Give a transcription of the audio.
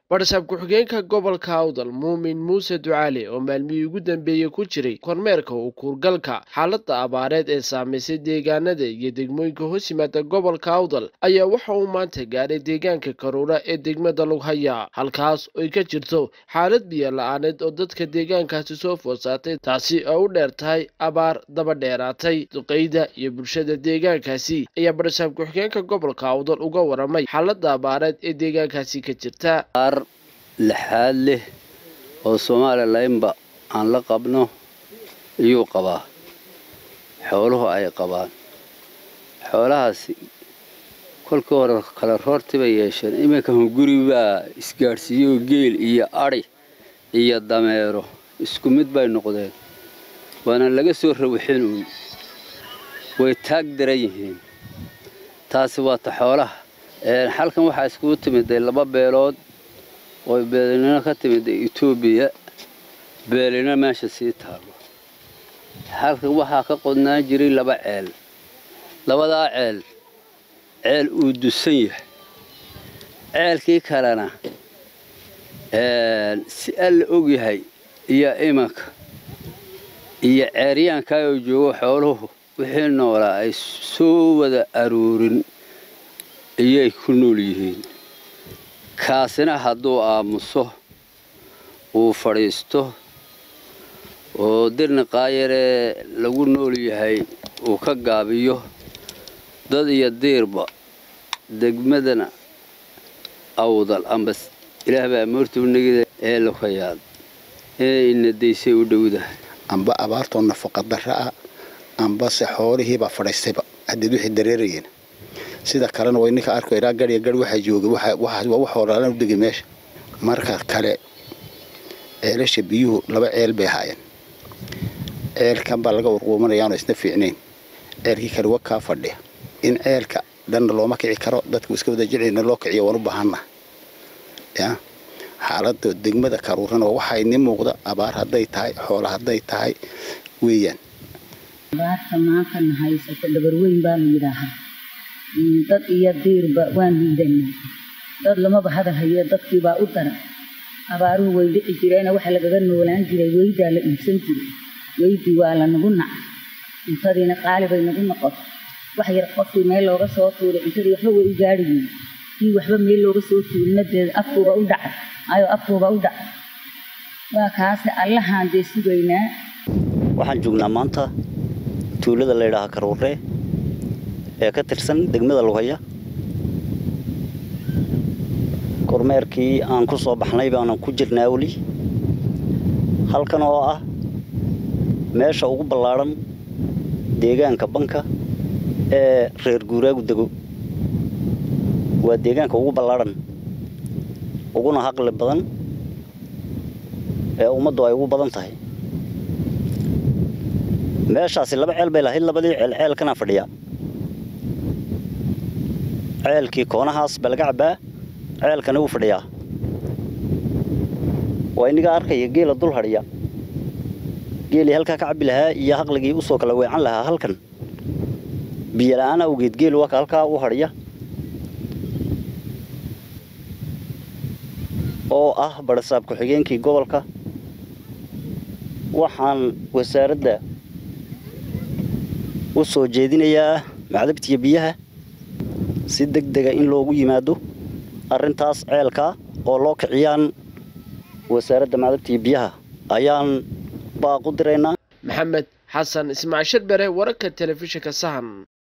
badhasaab ku-xigeenka gobolka awdal muumin muuse ducaale oo maalmihii ugu dambeeyey ku jiray kormeerka u kuurgalka xaaladda abaareed ee saamaysay deegaanada iyo degmooyinka hoos yimaada gobolka awdal ayaa waxa uu maanta gaadhay deegaanka karuura ee degmada lughaya halkaas oy ka jirto xaalad biyo la-aaneed oo dadka deegaankaasi soo food saatay taasi oo u dheer tahay abaar daba dheeraatay duqeyda iyo bulshada deegaankaasi ayaa badhasaab ku-xigeenka gobolka awdal uga waramay xaaladda abaareed ee deegaankaasi ka jirta aar lixaad leh oo somalilanba aan la qabno iyuu qabaa xooluhu ay qabaan xoolahaasi kolkii hore kala roorti bay yeesheen iminka hunguri baa isgaadhsiiyey geel iyo adhi iyo dameero isku mid bay noqdeen waana laga soo rawixin uun way taag daran yihiin taasi waa ta xoolaha xalkan waxaa iskugu timiday laba beelood oo beelinimo ka timiday etoobiya beelina meesha sii taalo xalkan waxaa ka qodnaan jiray laba ceel labadaa ceel ceel uu dusan yahay ceelkii kalena si alla og yahay iyo imanka iyo ceeryaankaa oo joogo xooluhu wixii noolaa ay soo wada aruurin iyay ku nool yihiin kaasina hadduu aamuso uu fadhiisto oo dirni qaayaree lagu nool yahay uu ka gaabiyo dad iyo diirba degmadana awdal amba ilaah baa moortuu negida ee lukayaad inay inadaysay u dhowdahay amba abaartoo nafaqa darra ah ambase xoolihiibaa fadhaystayba haddeed wixii dareerayeen sida kalena way ninka arko ilaa gadhiya gadh waxaa joogay waa wax horaalan u degay meesha marka kale ceelasha biyuhu laba ceel bay ahaayeen ceelkan baa laga warquumanayaanoo isna fiicnayn ceelkii kale wa kaa fadhiya in ceelka dhanna looma kici karo dadku iska wada jeclina loo kiciyo waan u baahanna ya xaaladda degmada karuurana waxaa ini muuqda abaar hadday tahay xoola hadday tahay weeyaan abaarta maantana haysata dhabarweyn baa la yidhaahaa dad iyo diirba waan liidanaa dad lamaba hadal hayo dadkiibaa u daran abaaruhu way dhici jireena waxa lagaga noolaan jiray weydaa la iibsan jiray weydii waa la nagu nacay cuntadiina qaali bay nagu noqotay wax yar qofkii meel looga soo tuuray cuntadii waxba way u gaari yihin kii waxba meel looga soo tuurinadeeda afkuuba u dhacay ayo afkuuba u dhacay waa kaase allahaan dee sugaynaa waxaan joognaa maanta tuulada la ydhaaha karuure ee ka tirsan degmada lughaya kormeerkii aan ku soo baxnay baanan ku jirnaa weli halkan oo ah meesha ugu ballaadhan deegaanka banka ee reer guuraagu dego waa deegaanka ugu ballaadhan uguna haqli badan ee ummaddu ay ugu badan tahay meeshaasi laba ceel bay lahayd labadii ceel ceelkana fadhiya ceelkii koonahaas baa laga cabbaa ceelkana wuu fadhiyaa waa iniga arkaya geela dul hadhiya geelii halkaa ka cabbi lahaa iyo haqligii usoo kala weecan lahaa halkan biyola'aan awgeed geel waa ka halkaa u hadhiya oo ah badhasaab ku-xigeenkii gobolka waxaan wasaaradda u soo jeedinayaa macdabtiya biyaha si deg dega in loogu yimaado arrintaas ceelka oo loo kiciyaan wasaaradda macdabtiya biyaha ayaan baaqu diraynaa maxamed xasan ismaaciil sharbere wararka telefishinka sahan